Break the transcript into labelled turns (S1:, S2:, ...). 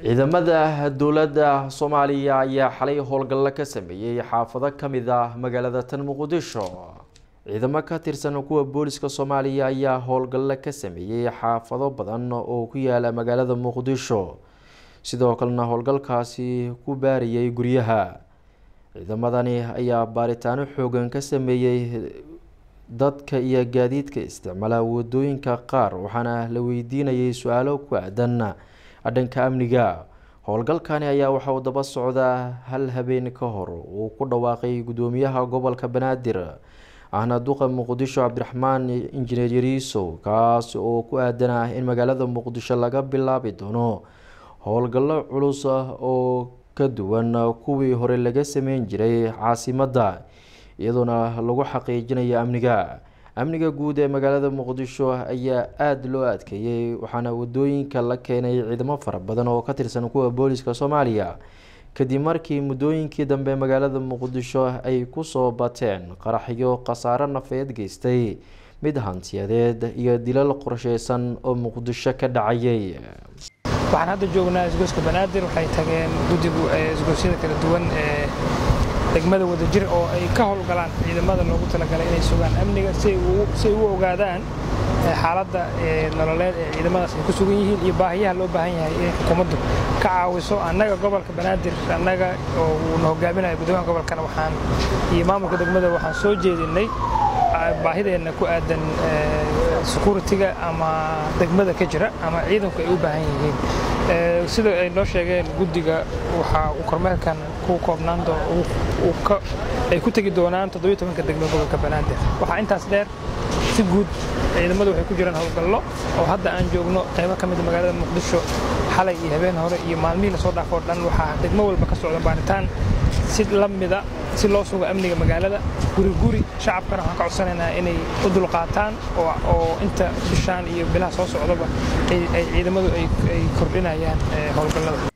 S1: ciidamada dowladda soomaaliya ayaa xalay howlgallo ka sameeyey xaafado ka mid ah magaalada tan muqdisho ciidamo ka tirsan kuwa booliska soomaaliya ayaa howlgallo ka sameeyey xaafado badan oo ku yaala magaalada muqdisho sidoo kalena howlgalkaasi ku baariyey guryaha ciidamadani ayaa baaritaano xoogan ka sameeyey dadka iyo gaadiidka isticmaala wadooyinka qaar waxaana la weydiinayay su-aalo ku aadan dhanka amniga howlgalkani ayaa waxa uu daba socdaa hal habeen ka hor uu ku dhawaaqay gudoomiyaha gobolka banaadir ahna duqa muqdisho cabdiraxmaan injineer yariisow kaas oo ku aadanah in magaalada muqdisho laga bilaabi doono howlgallo culus oo ka duwan kuwii hore laga sameyn jiray caasimadda iyadoona lagu xaqiijinayo amniga amniga guud ee magaalada muqdisho ayaa aada loo adkeeyey waxaana wadooyinka la keenay ciidamo fara badan oo ka tirsan kuwa booliska soomaaliya kadib markii muddooyinkii dambe magaalada muqdisho ay kusoo bateen qaraxyo khasaaro nafeed geystay mid hantiyadeed iyo dilal qorsheysan oo muqdisho ka dhacayay
S2: waxaan hadda joognaa isgoyska banaadir waxay tageen guddigu isgoysyada kala duwan ee degmada wadajir oo ay ka howlgalaan ciidamada loogu talagalay inay sugaan amniga si ay u ogaadaan xaaladda nololeed ee ciidamadaas ay ku sugan yihiin iyo baahiyaha loo baahan yahay inay xukuumaddu ka caawiso annaga gobolka banaadir annaga oo uuna hogaaminaya guddoomiyaha gobolkana waxaan iyo maamulka degmada waxaan soo jeedinay baahideenna ku aadan securitiga ama degmada ka jira ama ciidanku ay u baahan yihiin sida ay noo sheegeen guddiga waxaa uu kormeerkan ku koobnaan ay ku tegi doonaan toddobiyo tobanka degmo gobolka banaadir waxaa intaas dheer si guud ciidamadu waxay ku jiraan howlgallo oo hadda aan joogno qaybo ka mida magaalada muqdisho xalay iyo habeen hore iyo maalmihii lasoo dhaafoo dhan waxaa degmo walba ka socda baaritaan si la mida si loo sugo amniga magaalada guri guri shacabkana waxaan ka codsanaynaa inay u dulqaataan oo inta bishaan iyo bilaha soo socdaba ay ciidamadu ay kordhinayaan howlgallada